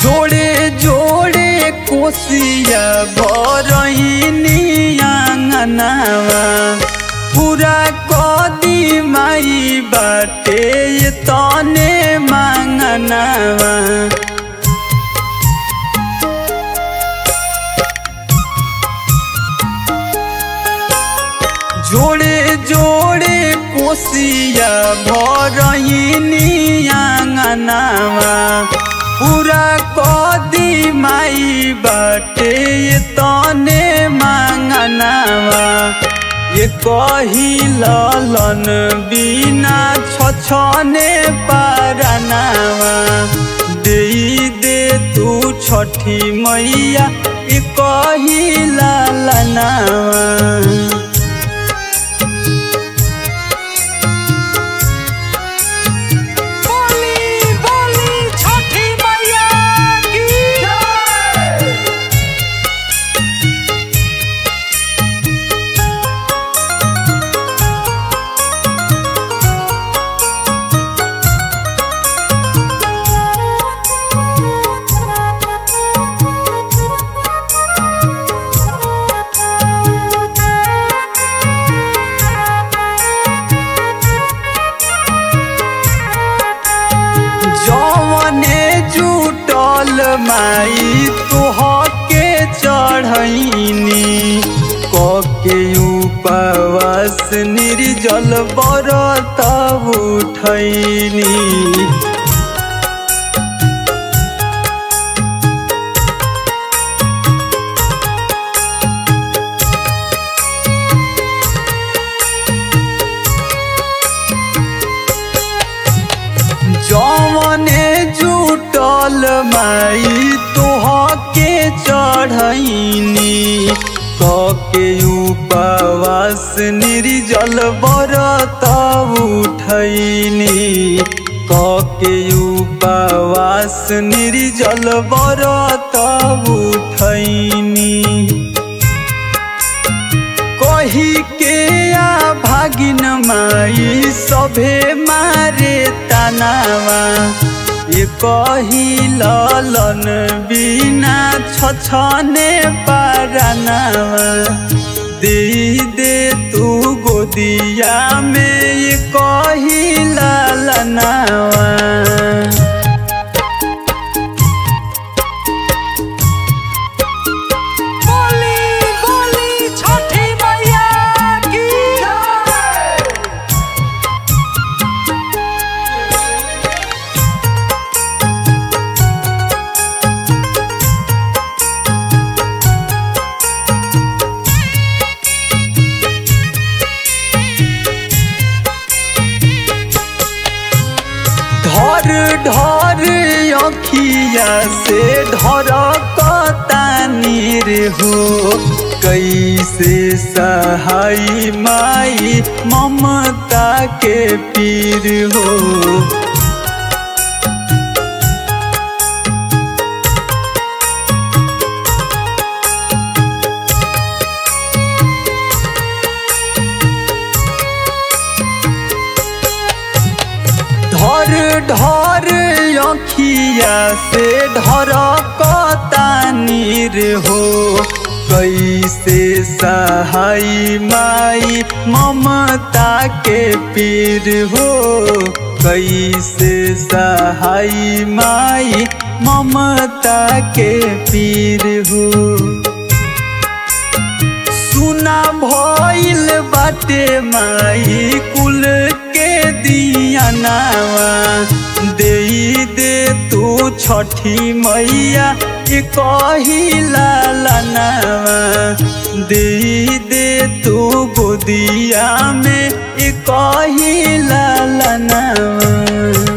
जोड़े जोड़े कोसिया भरहिनी आंगनावा पूरा कदी माई बाटे ये तने मांगनावा जोड़े जोड़े कोसिया भरहिनी आंगनावा पूरा कदी माई बाटे ये तने मांगनावा ये कही ललन बिना छछने पारनावा दे दे तू छठी मैया ये कही ललनावा बोली बोली छठी मैया की जय जवने जुटल माई तुहके चढ़ैनी कके उपवास निर्जल बरत उठैनी जवने जुटल माई तोहके चढ़ैनी कके उपवास निर्जल बरत उठैनी कके उपवास निर्जल बरत उठैनी कही के आ भागिन माई सभे मारे तनावा ये कही ललन बिना छछने पारनावा दे दे तू गोदिया में ये कही ललनावा बोली बोली छठी मैया की जय ढर ढर अखिया से ढर कतानीर हो कैसे सहाई माई ममता के पीर हो ढर ढर अखिया से ढर कतानीर हो कैसे सहाई माई ममता के पीर हो कैसे सहाई माई ममता के पीर हो सुना भइल बाटे माई कुल के दिया नावा दे दे तू छठी मैया के कही लालनावा दे दे तू गोदिया में ए कही लालनावा